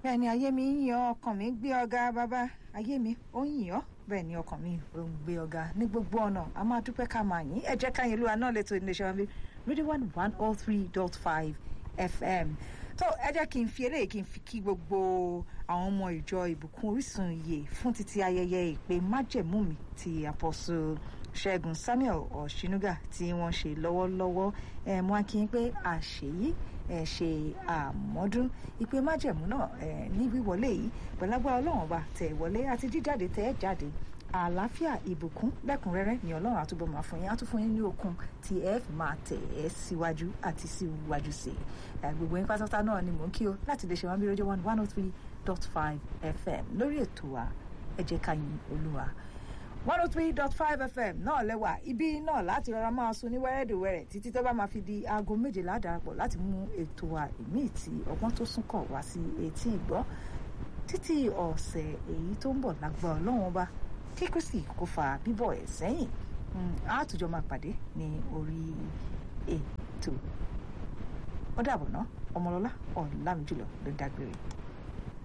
bẹ́ẹ̀ ni ayé mi ń yan ọkàn mi gbé ọ̀gá bàbá ayé mi ó ń yàn ọ́ bẹ́ẹ̀ ni ọkàn mi ò ń gbé ọ̀gá ní gbogbo ọ̀nà a máa dúpẹ́ ká máa yín ẹ jẹ́ ká yín lóra náà lẹ́tọ̀ iléeṣẹ́ wa bí radio one one oh three dot five fm tó ẹ jẹ́ kí n fi eléyìí kí n fi kí gbogbo àwọn ọmọ ìjọ ìbùkún orísun iye fún títí ayẹyẹ ìpè májẹ̀mú mi ti àpọ̀sù ṣẹ́gun samuel ọ̀ṣínúgà tí wọ́n ṣe lọ́wọ́lọ́wọ́ ẹ̀ mú akínyìn pé àṣeyí ẹ̀ ṣe àmọ́dún ìpè májẹ̀mú náà ẹ̀ ní wíwọlé yìí pẹ̀lágbá ọlọ́run ọba tẹ̀ wọlé àti jíjáde tẹ̀ jáde àlàáfíà ìbùkún lẹ́kùnrẹ́rẹ́ ni ọlọ́run àtúbọ̀ máa fún yín á tún fún yín ní okun tí ẹ fi máa tẹ̀ ẹ́ síwájú àti síwájú sí i gbogbo yín pátápátá náà ni mò ń kí o láti lè ṣe wọn bí rédíò one one oh three dot five fm lórí ètò wa ẹ jẹ́ ká yìn olúwa one oh three dot five fm náà lẹ́wà ibi náà láti rọra máa sun ní wẹ́rẹ́dẹ̀wẹ́rẹ́ títí tó bá máa fi di aago méjìlá darapọ̀ láti mú ètò wa ìmíì tí ọgbọ́n tó sún kọ̀ wá sí etí ìgbọ́ títí ọ̀sẹ̀ èyí tó ń bọ̀ lágbà ọlọ́run ọba kí kristi kó fa bíbọ̀ ẹ̀ sẹ́yìn àtújọ máa pàdé ní orí ètò ó dàbọ̀ ná ọmọlọ́lá ọ̀làmìjùlọ ló dágbére.